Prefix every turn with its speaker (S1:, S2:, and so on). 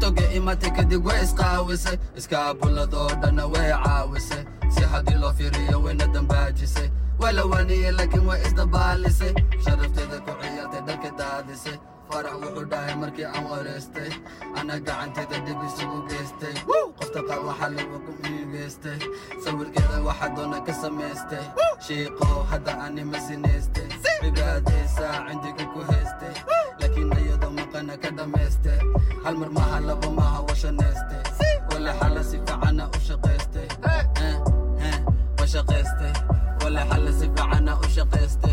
S1: tiktoka imatay kadib way isqaawisay iskaabuladoo dhanna way caawisay si haddii loo fiiriyo wayna dambaajisay waa la waaniyey laakiin way isdabaalisay sharafteeda ku ciyaartay dharka daadisay farax wuxuu dhahay markii aan wareystay ana gacanteeda dhib isugu geystay qofta qaar waxaa lagu kumigeystay sawirkeeda waxaa doona ka samaystay shiiqow hadda anima sinaystay cibaadaysaa cindiga ku haystay laakiin iyadoo maqana ka dhammaystay hal mar maha laba maha washanaystay wale xala si fiicana u shaqaystay wa shaqaystay wale xala si fiicana u shaqaystay